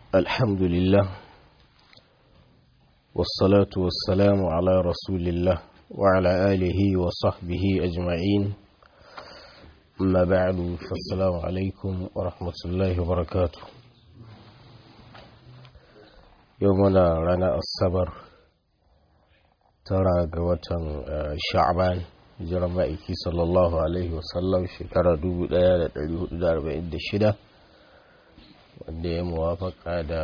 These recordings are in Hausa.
الحمد لله والصلاة والسلام على رسول الله وعلى آله وصحبه أجمعين أما بعد فالسلام عليكم ورحمة الله وبركاته يومنا رانا الصبر ترى قوة شعبان hijirar ma'aiki sallallahu alaihi wasallam shekara 1446 wanda ya muwafaka da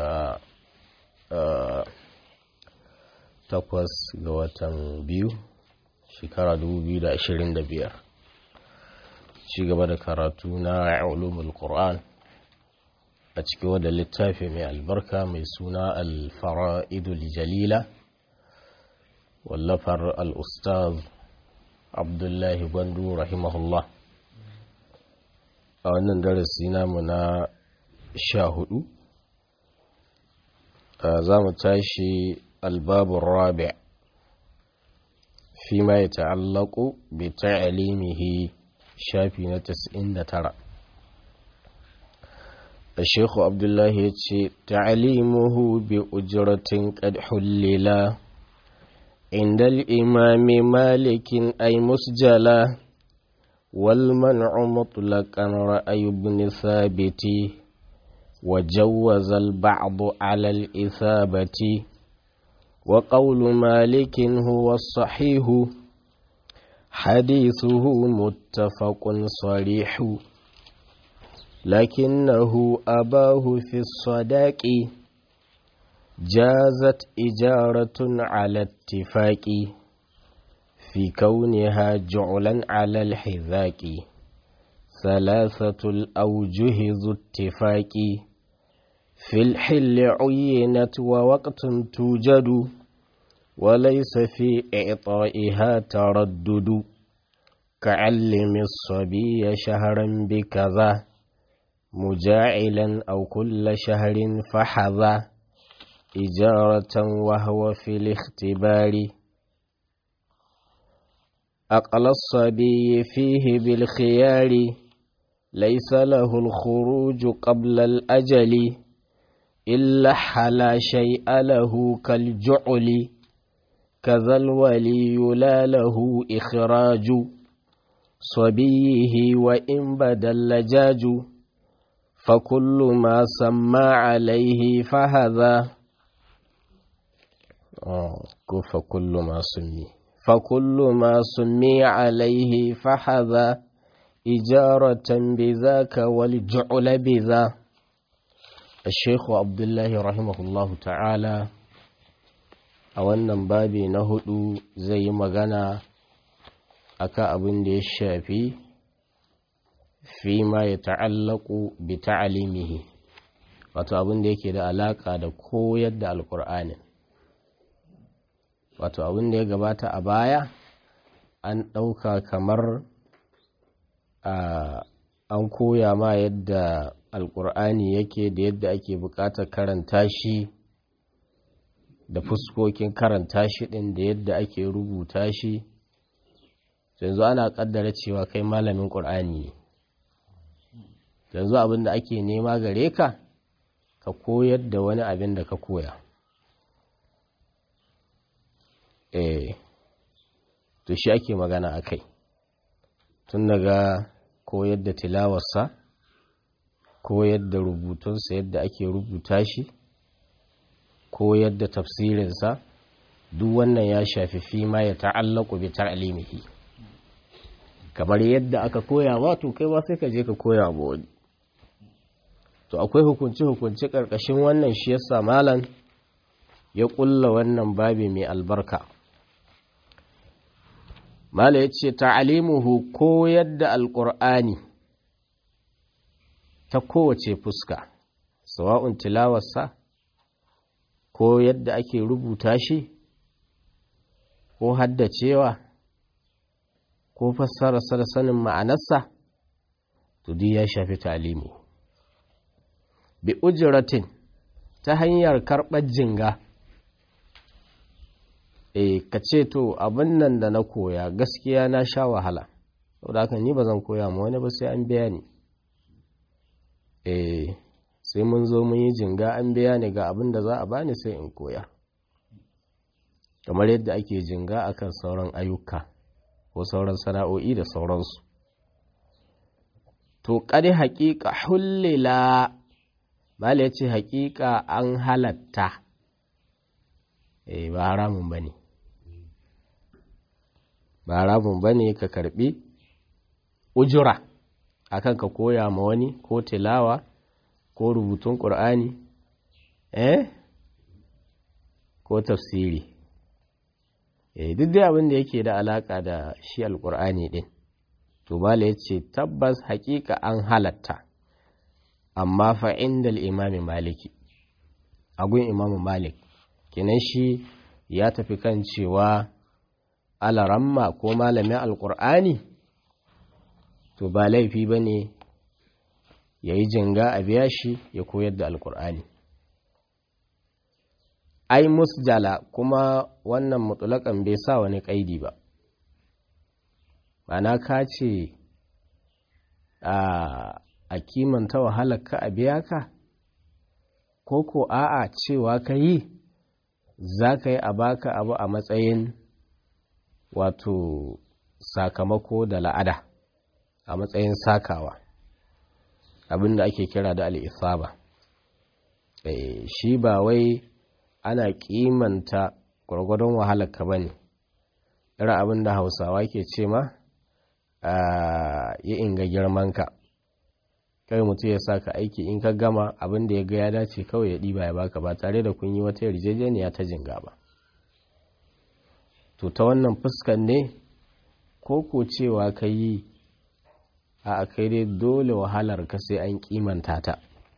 takwas ga watan biyu shekara 2025 ci gaba da karatu na ulumul qur'an a cikin wadda littafi mai albarka mai suna al-fara'idul jalila wallafar al-ustaz abdullahi gwandu rahimahullah a wannan darasi namu na sha hudu za mu tashi albabun rabi fi ma ya ta'allaku bi ta'alimihi shafi na 99 الشيخ عبد الله يتشي تعليمه بأجرة قد حللا عند الإمام مالك أي مسجلا والمنع مطلقا رأي ابن ثابت وجوز البعض على الإثابة وقول مالك هو الصحيح حديثه متفق صريح لكنه أباه في الصداق جازت إجارة على اتفاق في كونها جعلا على الحذاك ثلاثة الأوجه ذو اتفاق في الحل عينت ووقت توجد وليس في إعطائها تردد كعلم الصبي شهرا بكذا مجاعلا أو كل شهر فحذا إجارة وهو في الاختبار أقل الصبي فيه بالخيار ليس له الخروج قبل الأجل إلا حلا شيء له كالجعل كذا الولي لا له إخراج صبيه وإن بدا اللجاج فكل ما سمى عليه فهذا فكل ما سمي فكل ما سمي عليه فحذا إجارة بذاك والجعل بذا الشيخ عبد الله رحمه الله تعالى a wannan babi na hudu zai yi magana akan abin da ya shafi fi ma ya ta'allaku bi ta'alimihi wato abin da yake da alaka da koyar da alkur'anin wato abin da ya gabata a baya an ɗauka kamar an koya ma yadda alkur'ani yake da yadda ake buƙatar karanta shi da fuskokin karanta shi ɗin da yadda ake rubuta shi yanzu ana ƙaddara cewa kai malamin ƙur'ani ne yanzu abin da ake nema gare ka ka koyar da wani abin da ka koya eh to shi ake magana a kai tun daga koyar da tilawarsa koyar da rubutunsa yadda ake rubuta shi koyar da tafsirinsa duk wannan ya shafi fi ma ya ta'allaku bi ta'limihi kamar yadda aka koya ma to kai ba sai ka je ka koya ba wani to akwai hukunci hukunci karkashin wannan shi yasa malam ya kulla wannan babi mai albarka mala ya ce ta'alimuhu ko yadda alƙur'ani ta kowace fuska sawa'un tilawarsa ko yadda ake rubuta shi ko haddacewa ko fassararsa da sanin ma'anarsa to duk ya shafi ta'alimu bi ujratin ta hanyar karɓar jinga e ka ce to abin nan da na koya gaskiya na sha wahala saboda haka ni ba zan koya ma wani ba sai an biya ni eh sai mun zo mun yi jinga an biya ni ga abin da za a bani sai in koya kamar yadda ake jinga akan sauran ayyuka ko sauran sana'o'i da sauransu to ƙari haƙiƙa hullila mala ya ce haƙiƙa an halatta eh ba haramun ba ne ba haramun ba ne ka karɓi ujura akan ka koya ma wani ko tilawa ko rubutun ƙur'ani eh ko tafsiri eh duk dai abin da yake da alaka da shi alƙur'ani ɗin to bala ya ce tabbas haƙiƙa an halatta amma fa inda imami maliki agun imamu malik kinan shi ya tafi kan cewa alaramma ko malamin alƙur'ani to ba laifi ba ne ya yi jinga a biya shi ya koyar da alƙur'ani ai musjala kuma wannan mutulakan bai sa wani ƙaidi ba mana ka ce a kimanta wahalar ka a biya ka ko ko a'a cewa ka yi za ka yi a baka abu a matsayin wato sakamako da la'ada a matsayin sakawa abinda ake kira da al'isaba shi ba wai ana kimanta gwargwadon wahalar ka ba ne irin abinda hausawa ke ce ma yi inga girmanka kai mutum ya saka aiki in ka gama abin da ya ga ya dace kawai ya ɗiba ya baka ba tare da kun yi wata yarjejeniya ta jinga ba to ta wannan fuskan ne ko ko cewa ka yi a kai dai dole wahalar ka sai an kimanta ta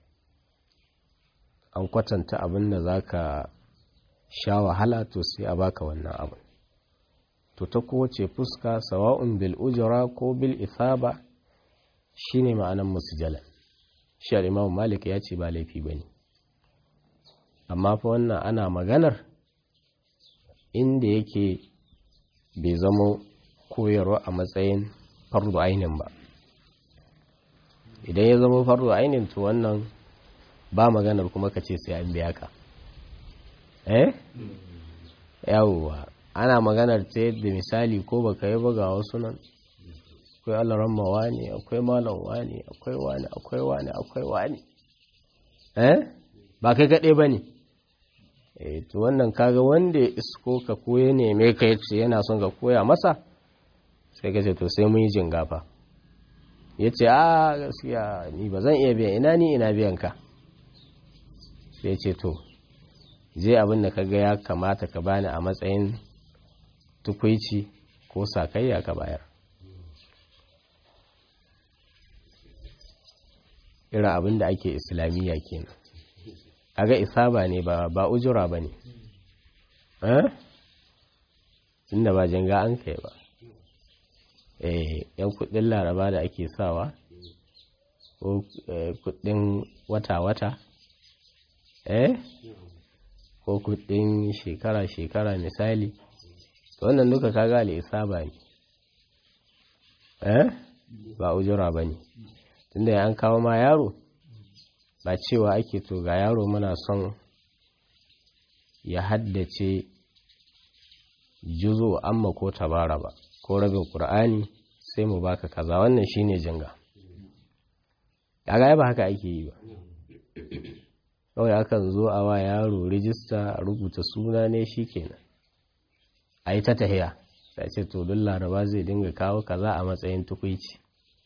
an kwatanta abin da za ka sha wahala to sai a baka wannan abin to ta kowace fuska sawa'un bil ujra ko bil ithaba shine ma'anan musjala shi al-imam malik ya ce ba laifi bane amma fa wannan ana maganar inda yake bai zama koyarwa a matsayin fardu ainin ba idan ya zama fardu ainin to wannan ba maganar kuma ka ce sai an biya ka eh yawwa ana maganar ta yadda misali ko baka yi ga wasu nan akwai alaramma wani akwai malam wani akwai wani akwai wani akwai wani eh ba kai gaɗe ba ne eh to wannan kaga wanda ya isko ka koya neme ka yace yana son ka koya masa sai ka ce to sai mun yi jingafa ya ce a gaskiya ni ba zan iya biyan ina ni ina biyan ka sai ce to je abin da kaga ya kamata ka bani a matsayin tukwici ko sakayya ka bayar irin abin da ake islamiyya kenan aga isaba ne ba ba ujura ba ne eh inda ba janga an kai ba eh yan kudin laraba da ake sawa ko kudin wata-wata eh ko kudin shekara-shekara misali to wannan duka kaga al'isaba ne eh ba ujura ba ne tunda ya an kawo ma yaro ba cewa ake to ga yaro muna son ya haddace juzo amma ko tabara ba ko rabin ƙur'ani sai mu baka kaza wannan shine jinga kaga ba haka ake yi ba kawai akan zo a wa yaro rijista a rubuta suna ne shikenan a yi ta tahiya sai ce to don laraba zai dinga kawo kaza a matsayin tukwici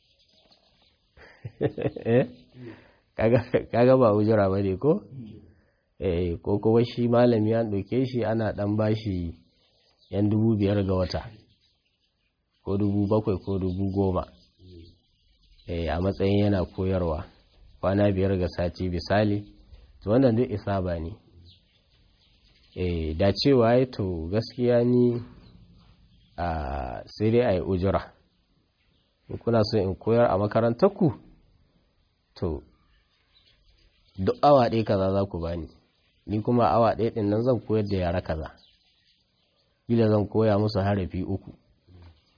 kaga ba ujura ba ne ko ko kuma shi malami an ɗauke shi ana ɗan bashi yan dubu biyar ga wata ko dubu bakwai ko dubu goma a matsayin yana koyarwa kwana biyar ga sati misali to wannan duk isa ba ne da cewa ya to gaskiya ni a sai dai a yi ujura kuna so in koyar a makarantarku to duk awa ɗaya kaza za ku bani ni kuma awa ɗaya ɗin nan zan koyar da yara kaza gila zan koya musu harafi uku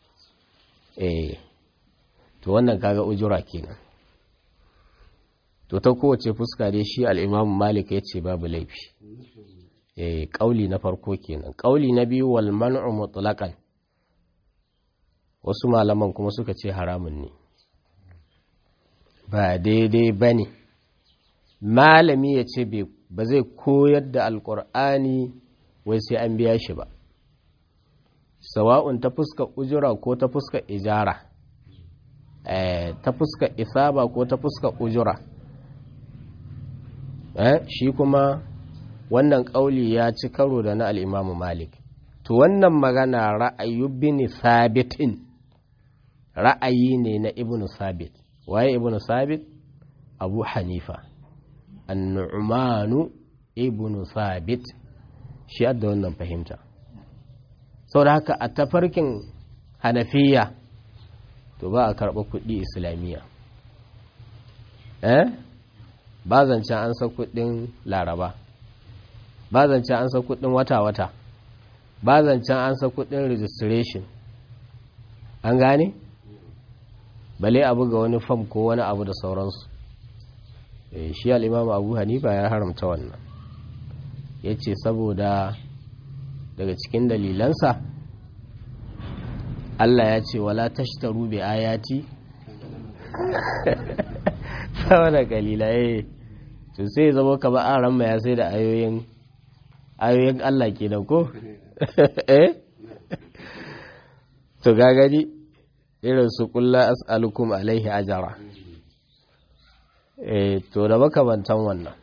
eh to wannan kaga ujura kenan to ta kowace fuska dai shi al'imam malik ya ce babu laifi eh ƙauli na farko kenan ƙauli na biyu wal man'u mutlaqan wasu malaman kuma suka ce haramun ne ba daidai ba ne malami ya ce ba zai koyar da alkur'ani wai sai an biya shi ba sawa'un ta fuska ujura ko ta fuska ijara ta fuska isaba ko ta fuska ujura shi kuma wannan ƙauli ya ci karo da na al'imamu malik to wannan magana ra'ayu bin sabitin ra'ayi ne na ibn sabit waye ibn sabit abu hanifa annu'manu ibn sabit shi da wannan fahimta sau da haka a tafarkin hanafiya to ba a karɓa kuɗi islamiyya eh ba zancen an sa kuɗin laraba ba zancen an sa kuɗin wata-wata ba zancen an sa kuɗin registration an gane? bale abu ga wani fam ko wani abu da sauransu shi al'imam abu hanifa ya haramta wannan ya ce saboda daga cikin dalilansa Allah ya ce wala tashtaru bi ayati saboda kalila eh to sai zama ka ba a ranma ya sai da ayoyin ayoyin Allah kenan ko eh to gagari irin su kulla as'alukum alaihi ajara eh to da makamantan wannan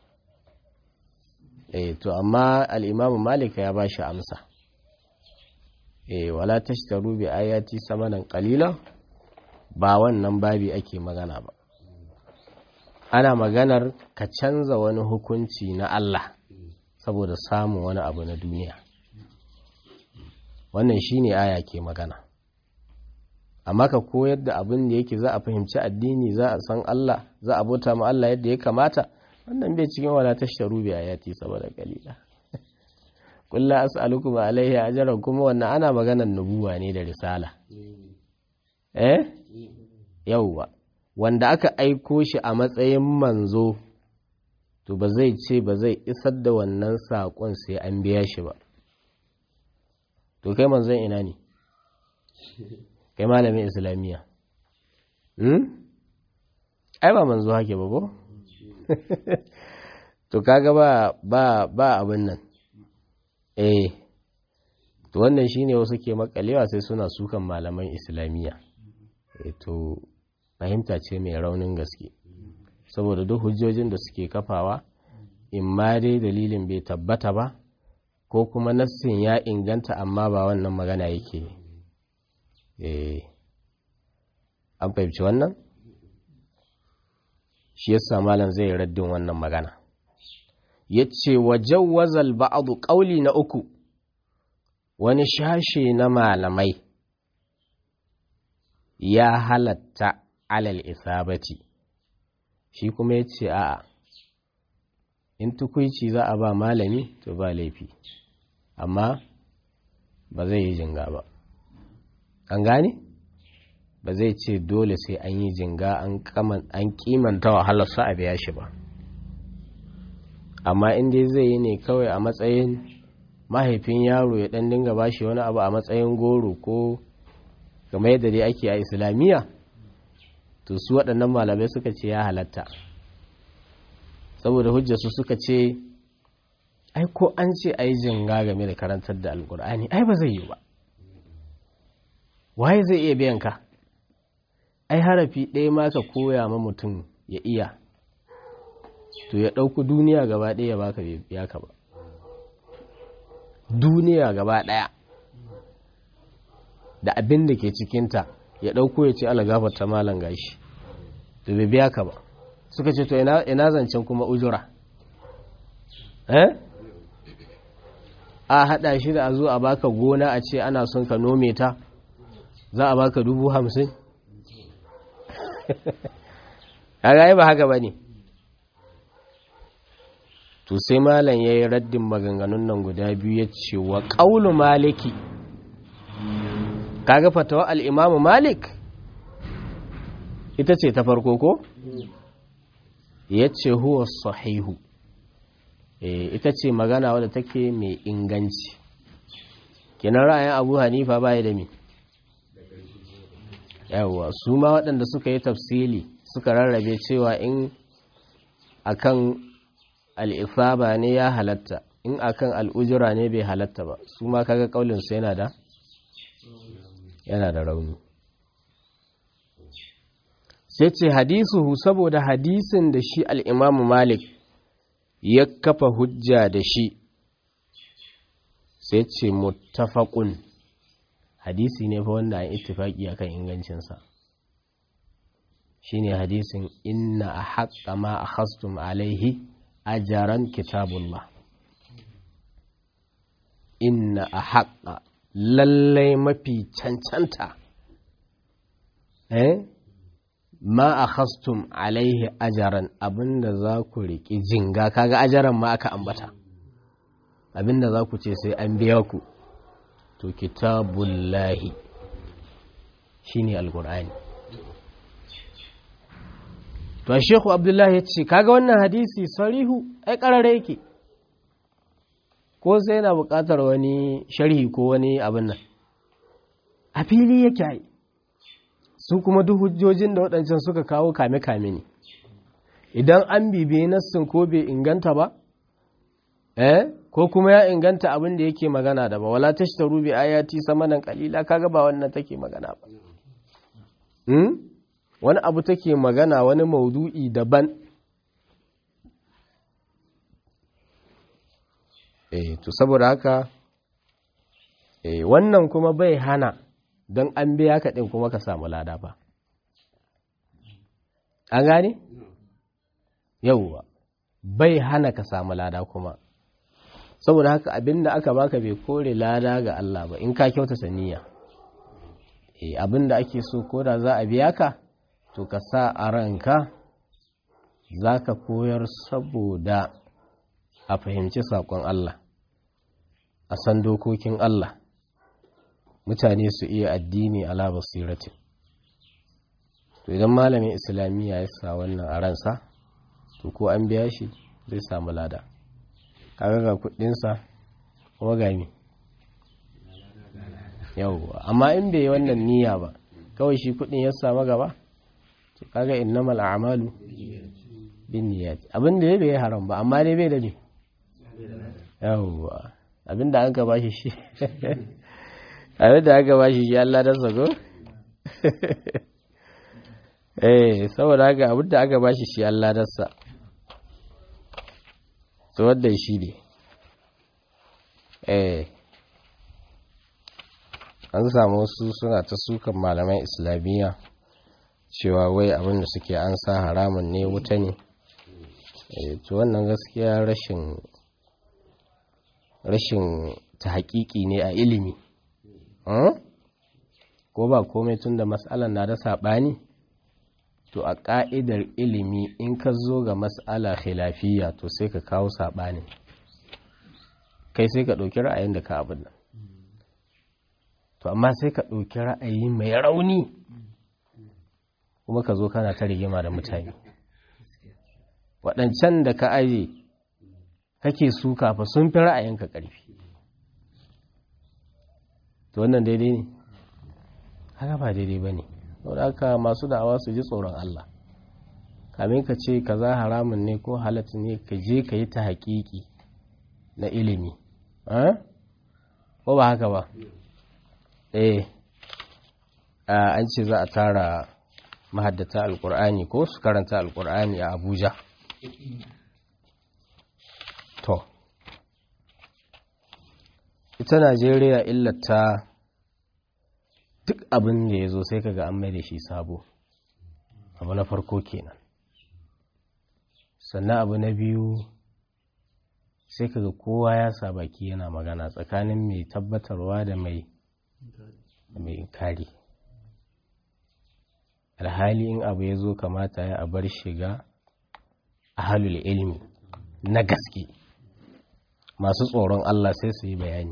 eh to amma al-Imam Malik ya bashi amsa eh wala tashtaru bi ayati samanan qalila ba wannan babi ake magana ba ana maganar ka canza wani hukunci na Allah saboda samun wani abu na duniya wannan shine aya ke magana amma ka koyar da abin da yake za a fahimci addini za a san Allah za a bauta ma Allah yadda ya kamata wannan bai cikin wala tashtaru bi ayati saboda kalila kullu as'alukum alaihi ajran kuma wannan ana maganar nubuwa ne da risala eh yauwa wanda aka aiko shi a matsayin manzo to ba zai ce ba zai isar da wannan saƙon sai an biya shi ba to kai manzon ina ne kai malamin islamiyya hmm? ai ba manzo hake ba ko to kaga ba ba ba abin nan eh to wannan shine wasu ke makalewa sai suna sukan malaman islamiyya eh to fahimta ce mai raunin gaske saboda duk hujjojin da suke kafawa in ma dai dalilin bai tabbata ba ko kuma nassin ya inganta amma ba wannan magana yake eh an fahimci wannan shi yasa malam zai raddin wannan magana yace wajawwazal ba'd qawli na uku wani shashe na malamai ya halatta alal isabati shi kuma ya ce a'a in tukuici za a ba malami to ba laifi amma ba zai yi jinga ba an gane ba zai ce dole sai an yi jinga an kimanta wahalarsa a biya shi ba amma in dai zai yi ne kawai a matsayin mahaifin yaro ya dan dinga bashi wani abu a matsayin goro ko kamar yadda dai ake a islamiyya to su waɗannan malamai suka ce ya halatta saboda hujjarsu suka ce ai ko an ce ai jinga game da karantar da alkur'ani ai ba zai yi ba waye zai iya biyan ka ai harafi ɗaya ma ka koya ma mutum ya iya to ya ɗauku duniya gaba ɗaya ya baka biya ka ba duniya gaba ɗaya da abin da ke cikinta ya ɗauko ya ce alagafar ta malan gashi to bai biya ka ba suka ce to ina zancen kuma ujura eh a haɗa shi da a zo a baka gona a ce ana son ka nome ta za a baka dubu hamsin a ba haka ba ne to sai malam ya yi raddin maganganun nan guda biyu ya ce wa ƙaunu maliki kaga fatawa al'imamu malik ita ce ta farko ko? ya ce huwa sahihu ita ce magana wadda take mai inganci kenan ra'ayin abu hanifa baya da mi yawwa su ma waɗanda suka yi tafsili suka rarrabe cewa in akan al'ifaba ne ya halatta in akan al'ujura ne bai halatta ba su ma kaga kaulinsu yana da yana da rauni sai ce hadisuhu saboda hadisin da shi al'imamu malik ya kafa hujja da shi sai ce muttafaqun hadisi ne fa wanda an ittifaki akan ingancinsa shine hadisin inna a haƙa ma a khastum alaihi ajaran kitabullah inna a haƙa lallai mafi cancanta eh ma a khastum alaihi ajaran abinda za ku riƙi jinga kaga ajaran ma aka ambata abinda za ku ce sai an biya ku to kitabullahi shine alqur'ani to shehu abdullahi ya ce kaga wannan hadisi sarihu ai karare yake ko sai yana buƙatar wani sharhi ko wani abin nan a fili yake ai su kuma duk hujjojin da waɗancan suka kawo kame-kame ne idan an bibiye nassin ko bai inganta ba eh ko kuma ya inganta abin da yake magana da ba wala tashtaru bi ayati samanan qalila kaga ba wannan take magana ba hmm? wani abu take magana wani maudu'i daban eh to saboda haka eh wannan kuma bai hana don an biya ka din kuma ka samu lada ba an gane yauwa bai hana ka samu lada kuma saboda haka abinda aka baka bai kore lada ga Allah ba in ka kyauta saniya eh abinda ake so ko da za a biya ka to ka sa a ranka za ka koyar saboda a fahimci saƙon Allah a san dokokin Allah mutane su iya addini ala basiratin to idan malamin islamiyya ya sa wannan a ransa to ko an biya shi zai samu lada kaga ga kudinsa kuma ga mi yauwa amma in bai wannan niyya ba kawai shi kudin ya samu gaba to kaga innamal a'malu bin niyyat abin da bai haram ba amma dai bai da me yauwa abin da aka bashi shi abin da aka bashi shi Allah da sago eh saboda haka abin da aka bashi shi Allah da sa to wadda shi ne eh an samu wasu suna ta sukan malaman islamiyya cewa wai abin da suke an sa haramun ne wuta ne to wannan gaskiya rashin rashin ta haƙiƙi ne a ilimi ko ba komai tun da matsalar na da saɓani to a ƙa'idar ilimi in ka zo ga matsala khilafiyya to sai ka kawo saɓani kai sai ka ɗauki ra'ayin da ka abin nan to amma sai ka ɗauki ra'ayi mai rauni kuma ka zo kana ta rigima da mutane waɗancan da ka aje kake suka fa sun fi ra'ayinka ƙarfi to wannan daidai ne haka ba daidai ba ne haka masu da'awa su ji tsoron Allah kamin ka ce ka za haramun ne ko halatta ne ka je ka yi ta haƙiƙi na ilimi ko ba haka ba eh an ce za a tara mahaddata alkur'ani ko su karanta alkur'ani a abuja to ita najeriya illata duk abin da ya zo sai kaga an mai da shi sabo abu na farko kenan sannan abu na biyu sai kaga kowa ya sa baki yana magana tsakanin mai tabbatarwa da mai mai kari alhali in abu ya zo kamata ya a bar shiga a halul ilmi na gaske masu tsoron Allah sai su yi bayani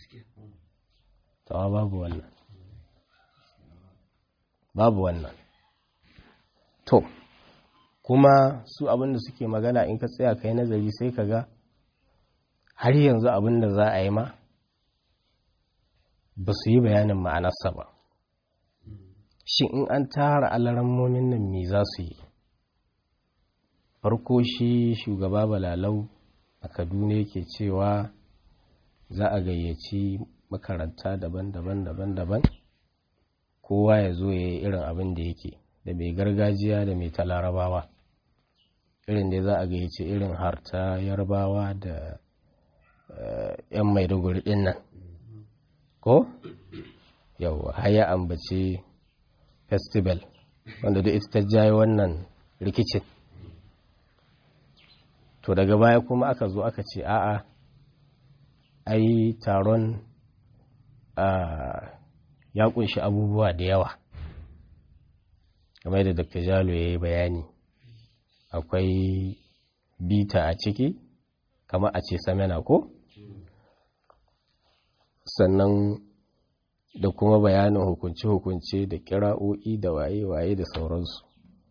tawa babu wannan babu wannan to kuma su abinda suke magana in ka tsaya kai nazari sai ka ga har yanzu abinda za a yi ma ba su yi bayanin ma'anarsa ba shi in an tara alarammomin nan me za su yi farko shi shugaba balalau a kaduna yake cewa za a gayyaci makaranta daban-daban daban-daban kowa ya zo ya yi irin abin da yake da mai gargajiya da mai talarabawa irin da za a gayyaci irin harta yarbawa da yan maiduguri din nan ko yau haya ambaci festival wanda duk ita ta jaye wannan rikicin to daga baya kuma aka zo aka ce a'a ai taron ya kunshi abubuwa da yawa kamar da dr jalo ya yi bayani akwai bita a ciki kama a ce samena ko sannan da kuma bayanin hukunce-hukunce da kira'o'i da waye-waye da sauransu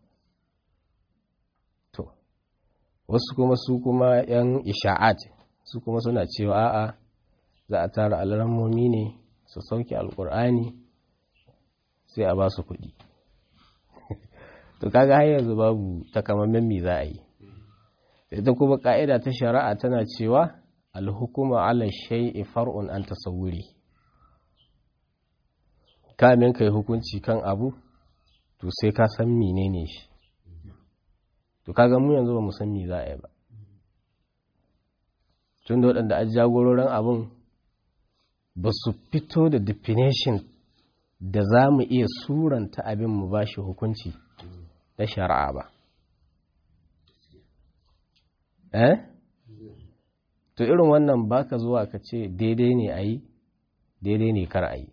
to wasu kuma su kuma 'yan isha'at su kuma suna cewa a'a za a tara alarammomi ne su sauke alkur'ani sai a ba su kuɗi to kaga har yanzu babu takamaiman me za a yi ita kuma ka'ida ta shari'a tana cewa alhukuma ala shay'i far'un an tasawuri kamin kai hukunci kan abu to sai ka san menene shi to kaga mu yanzu ba mu san me za a yi ba tun da waɗanda a jagororin abun ba su fito da definition da za mu iya suranta abin mu ba shi hukunci na shari'a ba eh to irin wannan baka zuwa ka ce daidai ne a yi daidai ne kar a yi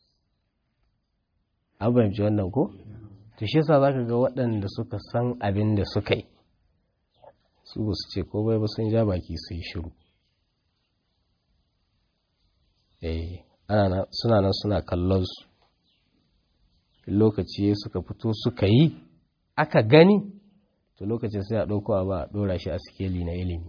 abinci wannan ko to shi yasa zaka ga waɗanda suka san abin da suka yi su ba su ce ko bai ba sun ja baki su yi shiru eh ana suna nan suna kallon su lokaci suka fito suka yi aka gani to lokacin sai a ɗauko ba a ɗora shi a sikeli na ilimi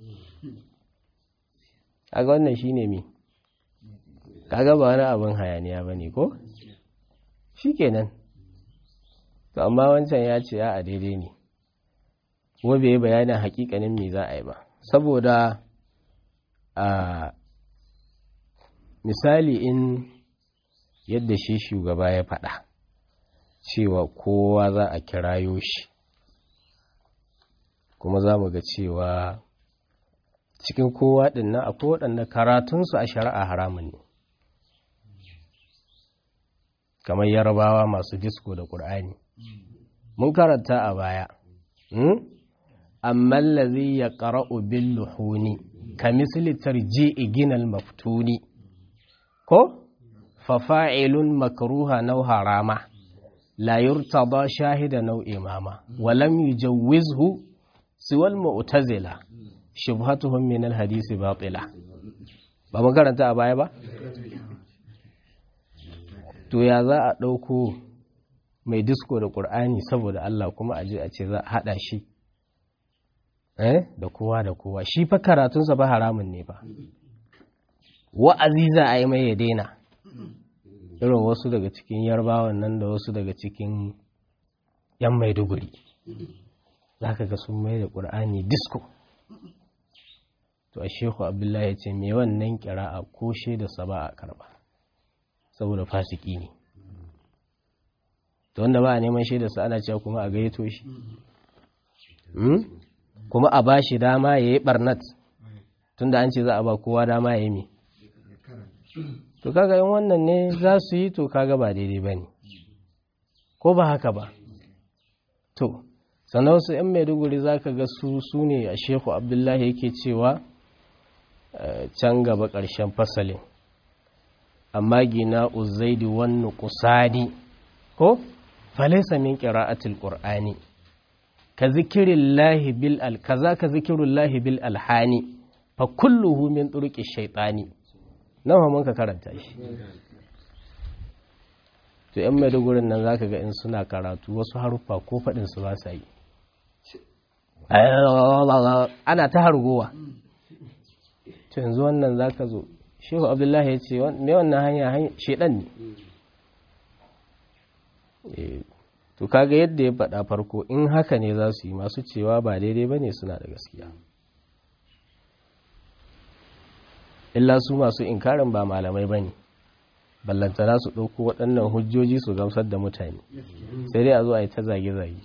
kaga wannan shine me kaga ba wani abin hayaniya bane ko shikenan to amma wancan ya ce a daidai ne kuma bai bayanin hakikanin me za a yi ba saboda a misali in yadda shi shugaba ya faɗa cewa kowa za a kirayo shi kuma za mu ga cewa cikin kowa ɗinnan akwai waɗanda karatunsu a shari'a haramun ne kamar yarabawa masu disko da ƙur'ani mun karanta a baya amma lazi ya ƙara'u bin luhuni ka misali tarji'i ginal maftuni ko fafa'ilun makruha nau harama la yurtada shahida nau imama walam yujawwizhu siwal mu'tazila shubhatuhum min alhadisi batila ba mun karanta a baya ba to ya za a ɗauko mai disko da ƙur'ani saboda Allah kuma a je a ce za a haɗa shi eh da kowa da kowa shi fa karatunsa ba haramun ne ba wa'azi za a yi mai ya daina irin wasu daga cikin yarbawan nan da wasu daga cikin yan maiduguri za ka ga sun mai da ƙur'ani disko to a shehu abdullahi ya ce mai wannan kira a koshe da saba a karba saboda fasiki ne to wanda ba a neman shaidarsa ana cewa kuma a gayyato shi kuma a ba shi dama ya yi barnat tunda an ce za a ba kowa dama ya yi mi to kaga yin wannan ne za su yi to kaga ba daidai ba ne ko ba haka ba to sannan wasu 'yan maiduguri za ka ga su su ne a shehu abdullahi yake cewa can gaba ƙarshen fasalin amma gina uzaidi wannan kusadi ko falaisa min qira'atil qur'ani ka zikirillahi bil al kaza ka zikirullahi bil alhani fa kulluhu min turuqi shaytani nawa mun ka karanta shi to yan maidugurin nan zaka ga in suna karatu wasu haruffa ko fadin su ba sa yi ana ta hargowa to yanzu wannan za ka zo shehu abdullahi ya ce mai wannan hanya shedan ne to kaga yadda ya faɗa farko in haka ne za su yi masu cewa ba daidai ba ne suna da gaskiya illa su masu inkarin ba malamai ba ne ballantana su ɗauko waɗannan hujjoji su gamsar da mutane sai dai a zo a yi ta zage-zage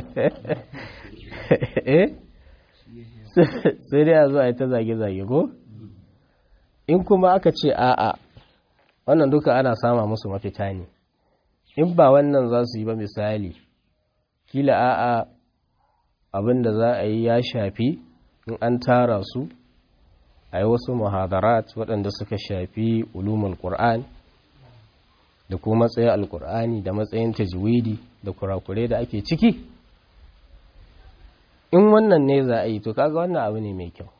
sai dai a zo a yi ta zage-zage ko in kuma aka ce a'a wannan duka ana sama musu mafita ne in ba wannan za su yi ba misali kila a'a abin da za a yi ya shafi in an tara su a yi wasu muhadarat waɗanda suka shafi ulumul qur'an da kuma matsayin alkur'ani da matsayin tajwidi da kurakure da ake ciki in wannan ne za a yi to kaga wannan abu ne mai kyau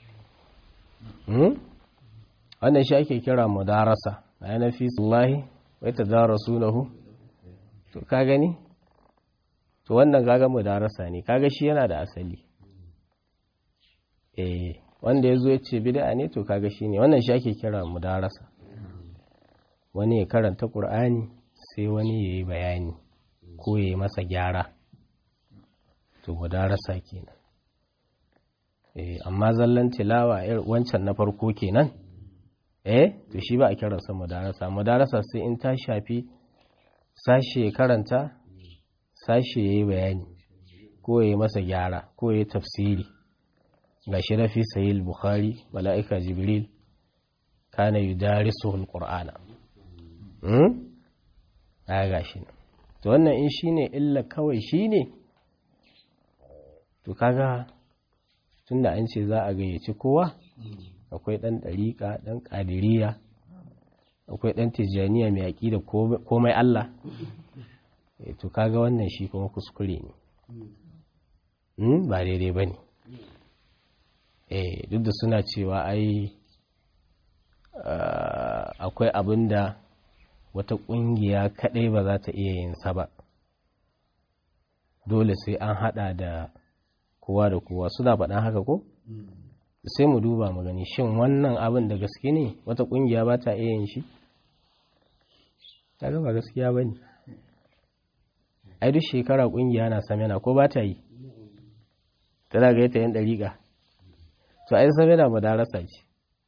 wannan shi ake kira mudarasa a yana fi sallahi wai ta darasu lahu to ka gani to wannan kaga mudarasa ne kaga shi yana da asali eh wanda ya zo ya ce bid'a ne to kaga shi ne wannan shi ake kira mudarasa wani ya karanta ƙur'ani sai wani ya yi bayani ko ya yi masa gyara to mudarasa kenan eh amma zallan tilawa wancan na farko kenan eh to shi ba a kiransa mudarasa mudarasa sai in ta shafi sashe ya karanta sashe ya yi bayani ko ya yi masa gyara ko ya yi tafsiri ga shi rafi sayil bukhari mala'ika jibril kana yudarisu alqur'ana a ga shi to wannan in shi ne illa kawai shi ne to kaga tun da an ce za a gayyaci kowa akwai ɗan ɗariƙa ɗan ƙadiriya akwai ɗan tijjaniya mai aƙi da komai Allah to kaga wannan shi kuma kuskure ne ba daidai ba ne duk da suna cewa ai akwai abin da wata ƙungiya kaɗai ba za ta iya yin sa ba dole sai an haɗa da kowa da kowa suna faɗan haka ko sai mu duba mu gani shin wannan abin da gaske ne wata ƙungiya ba ta iya yin shi ta ba gaskiya ba ne ai duk shekara ƙungiya na samina ko ba ta yi tana ga yata yin ɗariƙa to ai samina madarasa ce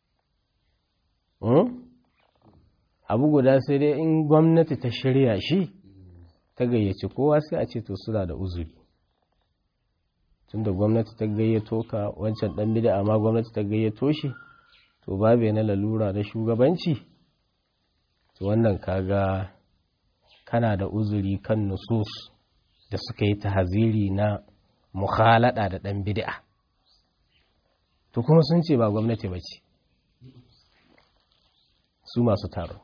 abu guda sai dai in gwamnati ta shirya shi ta gayyaci kowa sai a ce to suna da uzuri tunda gwamnati ta gayyato ka wancan dan bida amma gwamnati ta gayyato shi to babu na lalura na shugabanci to wannan kaga kana da uzuri kan nusus da suka yi tahaziri na mukhalada da dan bid'a to kuma sun ce ba gwamnati ba ce su masu taron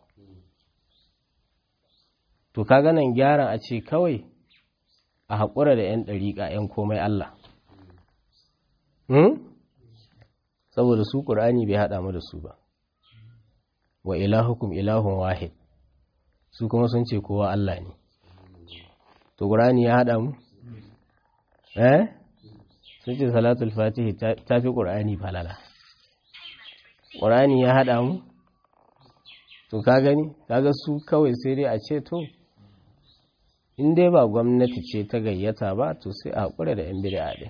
to kaga nan gyaran a ce kawai a haƙura da 'yan ɗariƙa 'yan komai Allah saboda su ƙur'ani bai haɗa mu da su ba wa ilahukum ilahun wahid su kuma sun ce kowa Allah ne to ƙur'ani ya haɗa mu eh sun ce salatul fatihi ta fi ƙur'ani falala ƙur'ani ya haɗa mu to ka gani kaga su kawai sai dai a ce to in dai ba gwamnati ce ta gayyata ba to sai a haƙura da 'yan bid'a ɗin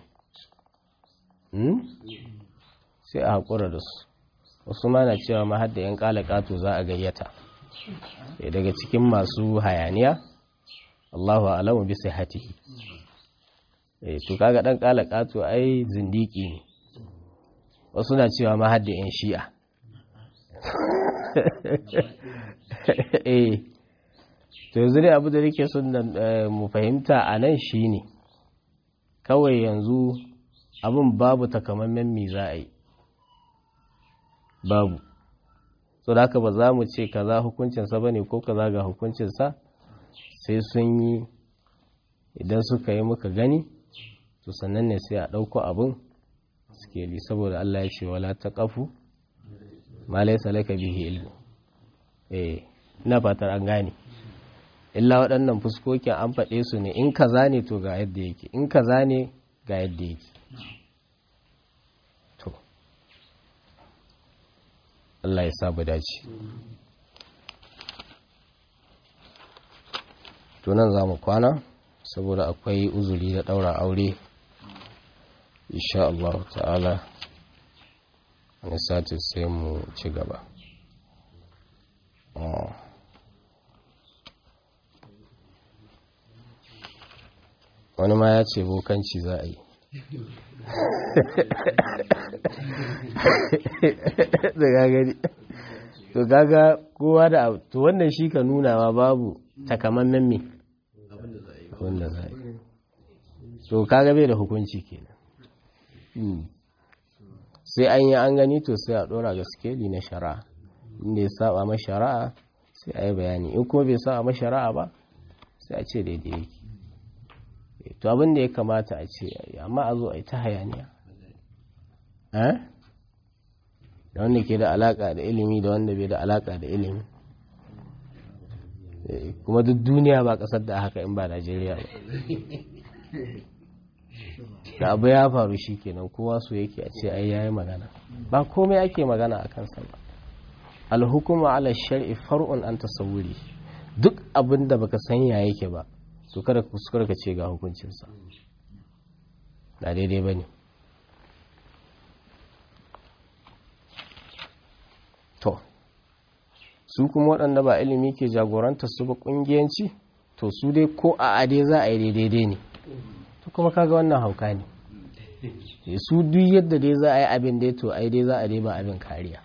sai a haƙura da su wasu ma na cewa ma hadda 'yan ƙalaƙato za a gayyata daga cikin masu hayaniya Allahu alamu bi sihhatihi eh to kaga dan ƙalaƙato ai zindiki ne wasu na cewa ma hadda 'yan shi'a eh to yanzu dai abu da nake son mu fahimta a nan shine kawai yanzu abin babu takamaiman me za a yi babu so da haka ba za mu ce kaza hukuncinsa ba ne ko kaza ga hukuncinsa sai sun yi idan suka yi muka gani to sannan ne sai a ɗauko abin skeli saboda Allah ya ce wala ta ƙafu ma laisa laka bihi ilmu eh ina fatar an gane illa waɗannan fuskokin an faɗe su ne in kaza ne to ga yadda yake in kaza ne ga yadda yake to Allah ya sabu dace to nan za mu kwana saboda akwai uzuri da ɗaura aure insha Allah ta'ala wani sati sai mu ci gaba wani ma ya ce bokanci za a yi da gagari to gaga kowa da to wannan shi ka nuna ma babu takamammen me wanda za a yi to kaga bai da hukunci kenan sai an yi an gani to sai a dora ga skeli na shari'a inda ya saba ma shari'a sai a yi bayani in kuma bai saba ma shari'a ba sai a ce daidai yake to abin da ya kamata a ce amma a zo a yi ta hayaniya da wanda ke da alaka da ilimi da wanda bai da alaka da ilimi kuma duk duniya ba kasar da haka in ba najeriya ba da abu ya faru shi kenan kowa su yake a ce ai yayi magana ba komai ake magana a kansa ba alhukuma ala shar'i far'un an tasawuri duk abin da baka san ya yake ba to kada ka kuskura ka ce ga hukuncinsa ba daidai ba ne to su kuma waɗanda ba ilimi ke jagoranta su ba ƙungiyanci to su dai ko a ade za a yi daidai ne to kuma kaga wannan hauka ne su duk yadda dai za a yi abin dai to ai dai za a dai ba abin kariya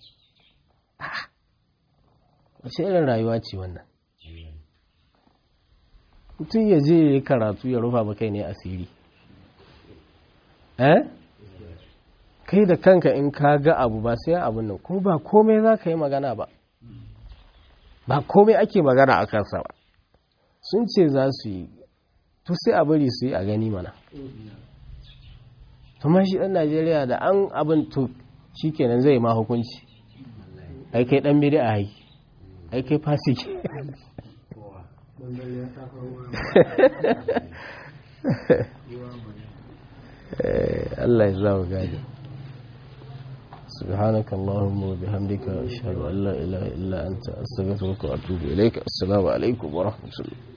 wace irin rayuwa ce wannan mutum ya je ya yi karatu ya rufa ba kai ne asiri eh kai da kanka in ka ga abu ba sai abin nan kuma ba komai za ka yi magana ba ba komai ake magana a kansa ba sun ce za su yi to sai a bari su yi a gani mana kuma shi ɗan najeriya da an abin to shi kenan zai ma hukunci ai kai ɗan bidi a hai ai kai fasiki Allah ya zama gadi سبحانك اللهم وبحمدك أشهد أن لا إله إلا أنت أستغفرك وأتوب إليك السلام عليكم ورحمة الله